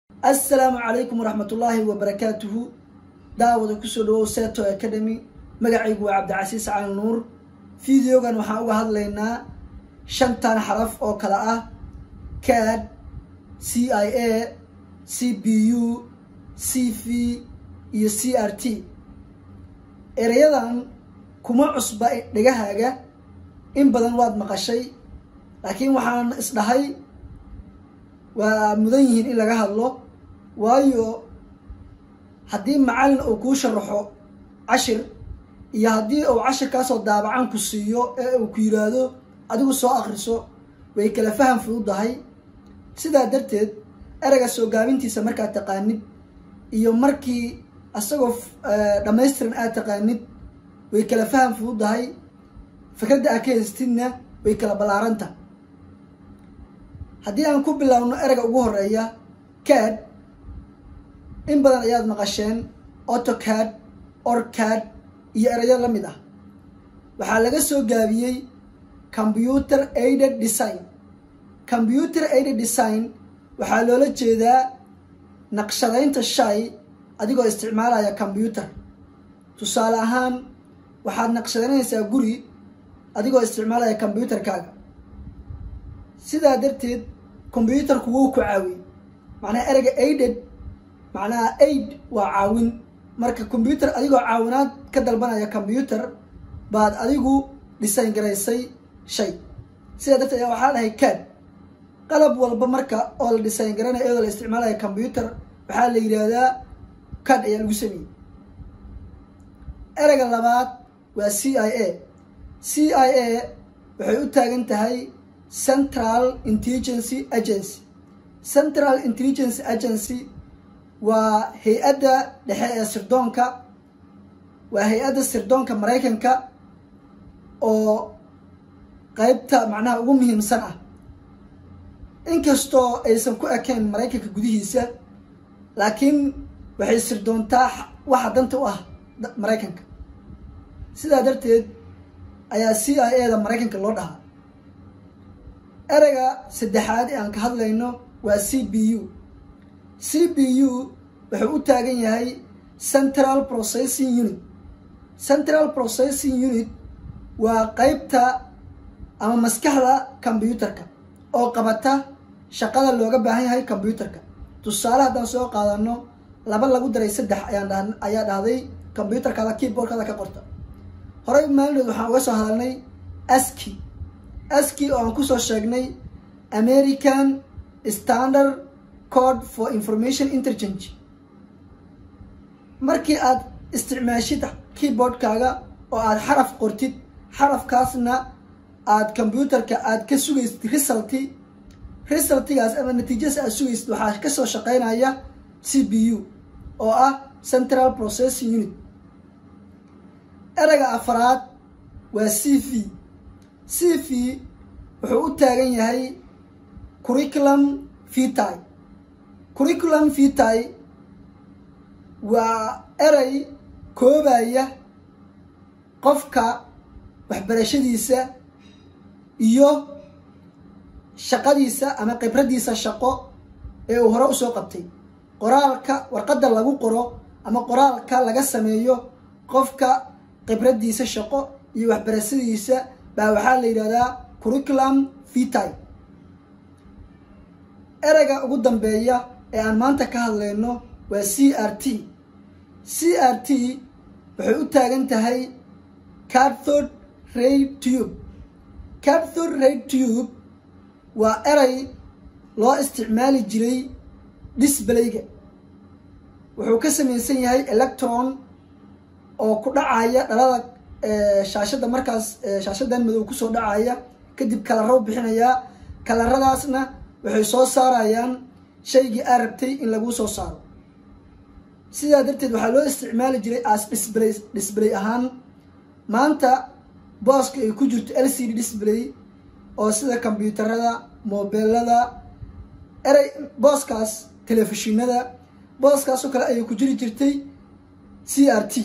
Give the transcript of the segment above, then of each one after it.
assalaamu calaykum waraxmatullaahi wabarakaatuhu daawada kusoo dhawow seto academy magacaygu waa cabdicasiis cali nuur videogan waxaan uga hadlaynaa shantan xaraf oo kale ah cad c i a c b u c v iyo c r t ereyadan kuma cusba dhegahaaga in badan waad maqashay laakiin waxaan isdhahay waa mudan yihiin in laga hadlo waayo haddii macallin uu kuu sharaxo cashir iyo haddii uu cashirkaasoo daabacan ku siiyo ee uu ku yidhaahdo adigu soo akriso way kala faham fududahay sidaa darteed ereyga soo gaabintiisa markaad taqaanid iyo markii isagoo dhammaystiran aad taqaanid way kala faham fududahay fikradda aad ka haystidna way kala ballaaranta haddii aan ku bilaabno ereyga ugu horeeya cad in badan ayaad maqasheen autocad orcad iyo erayo la mid ah waxaa laga soo gaabiyey computer aided design computer aided design waxaa loola jeedaa naqshadaynta shay adigoo isticmaalaya combyuter tusaale ahaan waxaad naqshadaynaysaa guri adigoo isticmaalaya combyuterkaaga sidaa darteed combyuterku wuu ku caawiyey macnaha ereyga aided macnaha aid waa caawin marka combyuter adigoo caawinaad ka dalbanaya combyuter baad adigu design garaysay shay sidaa darteed ayaa waxaa dhahay cad qalab walba marka oo la design garanaya iyadoo la isticmaalaya combyuter waxaa la yidhaahdaa cad ayaa lagu sameeyey ereyga labaad waa c i a c i a waxay u taagan tahay central intelligency agency central intelligence agency waa hay-adda dhexe ee sirdoonka waa hay-adda sirdoonka maraykanka oo qeybta macnaha ugu muhiimsan ah inkastoo aysan ku ekayn maraykanka gudihiisa laakiin waxay sirdoontaa waxa danta u ah maraykanka sidaa darteed ayaa c i a da maraykanka loo dhahaa ereyga saddexaad ee aan ka hadlayno waa c b u c b u wuxuu u taagan yahay central processing unit central processing unit waa qeybta ama maskaxda combyuterka oo qabata shaqada looga baahan yahay combyuterka tusaale haddaan soo qaadano laba lagu daray saddex ayaan ayaa dhahday combyuterkaada keyboardkaada ka qorta horey maalinood waxaan uga soo hadalnay aski aski oo aan kusoo sheegnay american standard code for information interchange markii aad isticmaashid keyboardkaaga oo aad xaraf qortid xarafkaasna aad combyuterka aad ka sugaysid resulti resultigaas ama natiijadaas aad sugaysid waxaa kasoo shaqeynaya c b u oo ah central processing unit ereyga afaraad waa c v c v wuxuu u taagan yahay curriculum vitae curriculum vitae waa erey koobaya qofka waxbarashadiisa iyo shaqadiisa ama khibraddiisa shaqo ee uu hore usoo qabtay qoraalka warqadda lagu qoro ama qoraalka laga sameeyo qofka khibraddiisa shaqo iyo waxbarashadiisa baa waxaa la yidhahdaa curriculum vitae ereyga ugu dambeeya ee aan maanta ka hadlayno waa c r t c r t waxay u taagan tahay cathode ray tube cathode ray tube waa erey loo isticmaali jiray disbalayga wuxuu ka samaysan yahay electron oo ku dhacaya dhalada shaashadda markaas shaashadan madow kusoo dhacaya kadib kalaraw bixinayaa kalaradaasna waxay soo saarayaan shaygii aa rabtay in laguu soo saaro sidaa darteed waxaa loo isticmaali jiray as display display ahaan maanta booska ay ku jirto l c d display oo sida combyuutarada mobeelada erey booskaas telefishinada booskaasoo kale ayay ku jiri jirtay c r t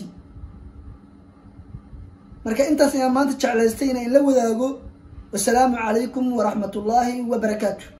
marka intaas ayaan maanta jeclaystay inaan la wadaago wasalaamu calaykum waraxmat ullaahi wabarakaatu